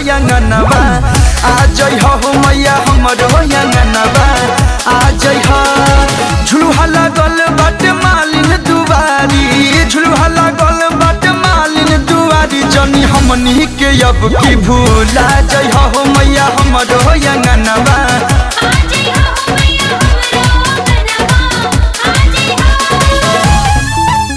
अंगनवा आ जई हो मैया हमरो अंगनवा आ जई हो झुलुहा लागल बाट मालिन दुआरी झुलुहा लागल बाट मालिन दुआरी जनी हमनी के अब की भूला जई हो मैया हमरो अंगनवा आजी हो मैया हमरो गनवा आजी हो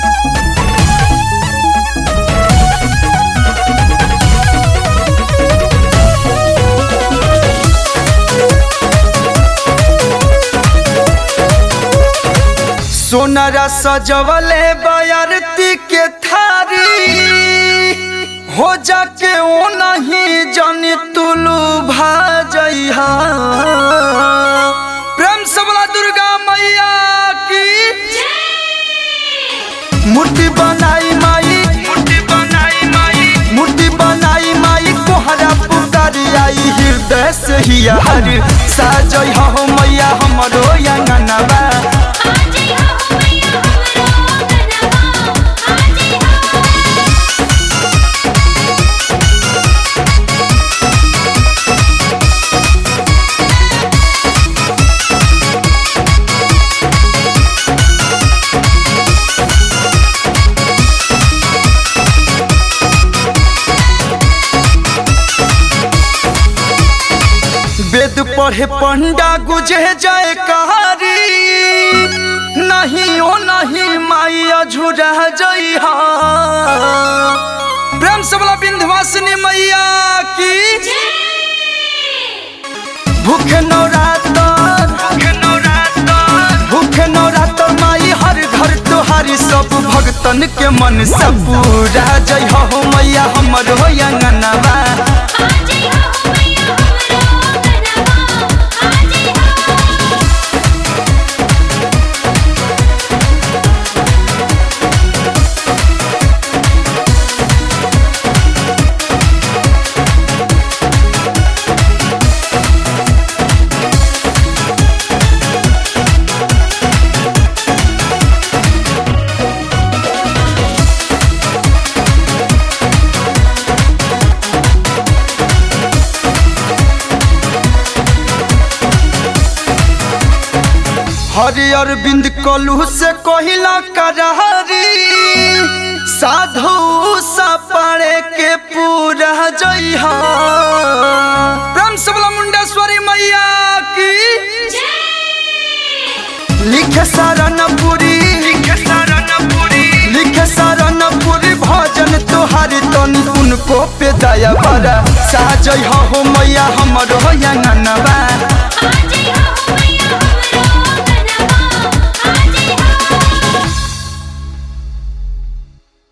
सोनरा सजवले बयरती के थारी हो जाके ओ नहीं जानी तुलू भाजइहा प्रेम सबला दुर्गा मैया की मूर्ति बनाई माई मूर्ति बनाई माई मूर्ति बनाई माई कोहरा पुकारी आई हृदय से ही हर साजई हो मैया हमरो अंगनवा आजी हो मैया हमरो गनवा आजी हो वेद पढ़े पंडा गुजे जाए कहारी नहीं ओ नहीं माई अझुरा जइहा प्रेम सबला विंध्यवासिनी मैया की भूखे नवरातर भूखे नवरातर भूखे नवरातर माई हर घर तोहारी सब भक्तन के मन से पूरा जय हो मैया हमर हो अंगनवा आजी हो मैया हमरो गनवा आजी हो हरि अरविंद कलू से कहिला करहरी साधु सपड़े के पूरा जइहा प्रेम सबला मुंडेश्वरी मैया की लिखे शरणपुरी लिखे शरणपुरी लिखे शरणपुरी भजन तोहारी तन उनको पे दया बड़ा साजय हो मैया हमर हो अंगनवा आजी